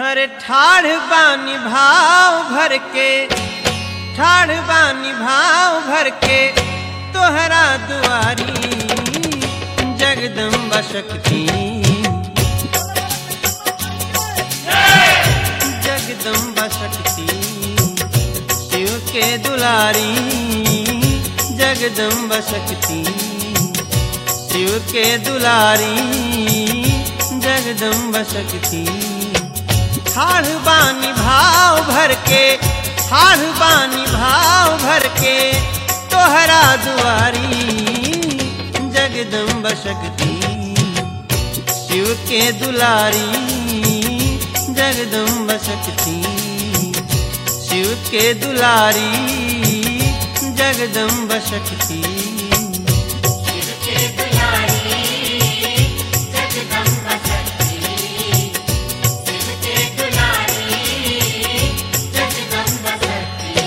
अरे ठाढ़ बानी भाव भर के ठाढ़ बानी भाव भर के तोहरा दुआरी जगदम्बा शक्ति जगदम्बा शक्ति शिव के दुलारी जगदम्बा शक्ति शिव के दुलारी जगदम्बा शक्ति ठाढ़ बानी भाव भर के ठाढ़ बानी भाव भर के तोहरा दुआरी जगदम्बा शक्ति शिव के दुलारी जगदम्बा शक्ति शिव के दुलारी जगदम्बा शक्ति शिव के दुलारी जगदम्बा शक्ति शिव के दुलारी जगदम्बा शक्ति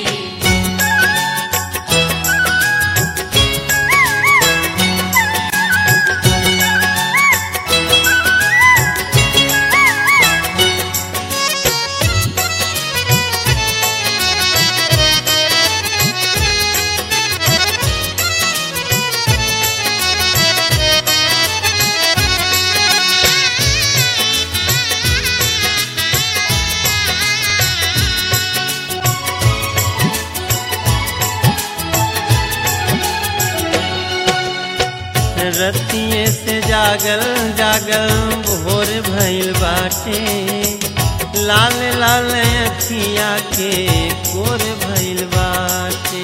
रतिये से जागल जागल भोर भइल बाटे लाल लाल अखिया के कोर भइल बाटे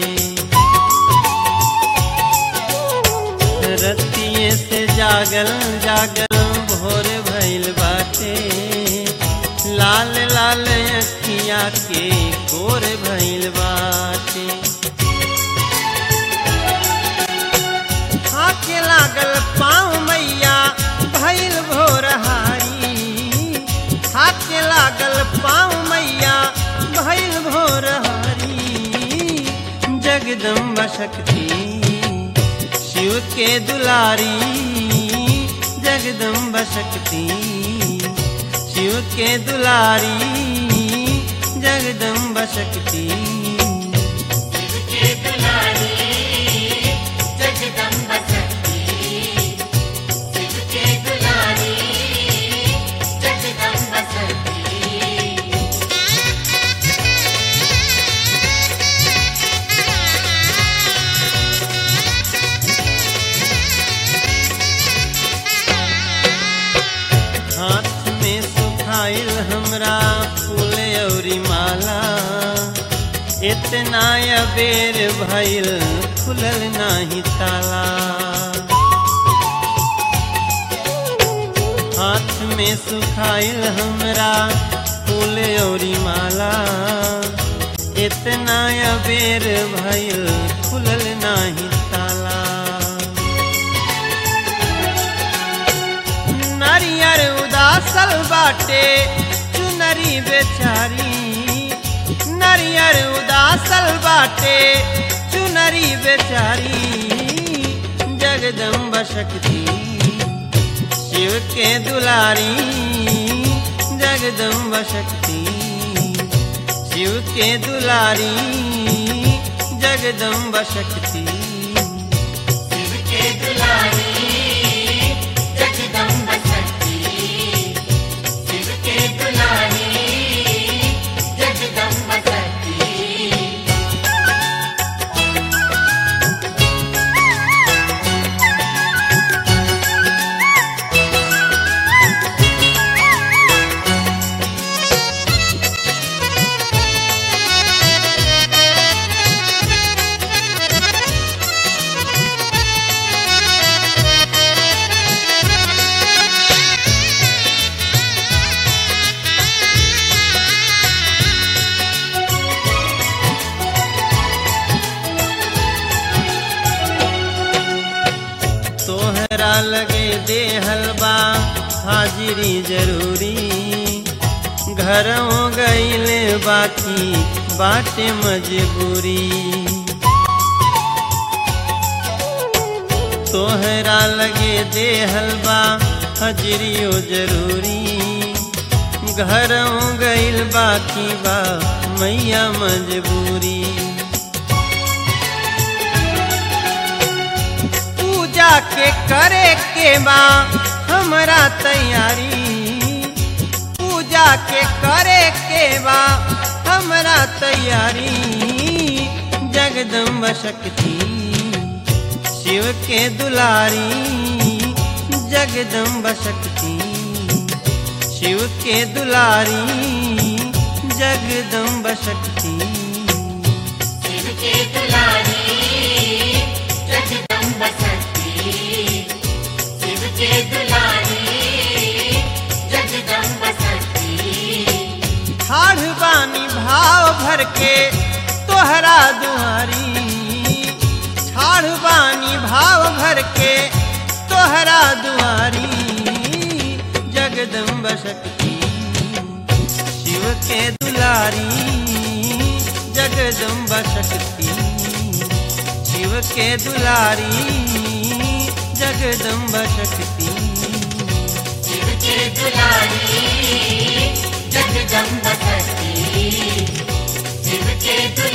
रतिये से जागल जागल भोर भइल बाटे लाल लाल अखिया के कोर भइल बाटे हाथे लागल पाँव मैया भैल भोरहारी हाथे लागल पाँव मैया भैल भोरहारी जगदम्बा शक्ति शिव के दुलारी जगदम्बा शक्ति शिव के दुलारी जगदम्बा शक्ति शिव के दुलारी जगदम्बा शक्ति शिव के दुलारी जगदम्बा शक्ति हाथ में सुखाइल हमरा फूल औरी माला इतना अबेर भइल खुलल नाही ताला हाथ में सुखाइल हमरा फूल औरी माला इतना अबेर भइल खुलल नाही ताला नारियर उदासल बाटे चुनरी बेचारी नारियर उदासल बाटे चुनरी बेचारी जगदम्बा शक्ति शिव के दुलारी जगदम्बा शक्ति शिव के दुलारी जगदम्बा शक्ति शिव के दुलारी जगदम्बा शक्ति शिव के दुलारी जगदम्बा शक्ति तोहरा लगे दे हलवा हाजिरी जरूरी घरों गईल बाकी बाटे मजबूरी तोहरा लगे दे हलवा हजरियो जरूरी घरों गइल बाकी बा मैया मजबूरी पूजा के करे के बा हमरा तैयारी पूजा के करे के बा हमरा तैयारी जगदम्बा शक्ति शिव के दुलारी जगदम्बा शक्ति शिव के दुलारी जगदम्बा शक्ति शिव के दुलारी जगदम्ब शक्ति शिव के दुलारी जगदम्ब शक्ति ठाढ़ बानी भाव भर के तोहरा दुआरी ठाढ़ बानी भाव भर के तोहरा दुआरी जगदम्ब शक्ति शिव के दुलारी जगदम्ब शक्ति शिव के दुलारी जगदम्ब शक्ति शिव के दुलारी जगदम्ब शक्ति शिव के दुलारी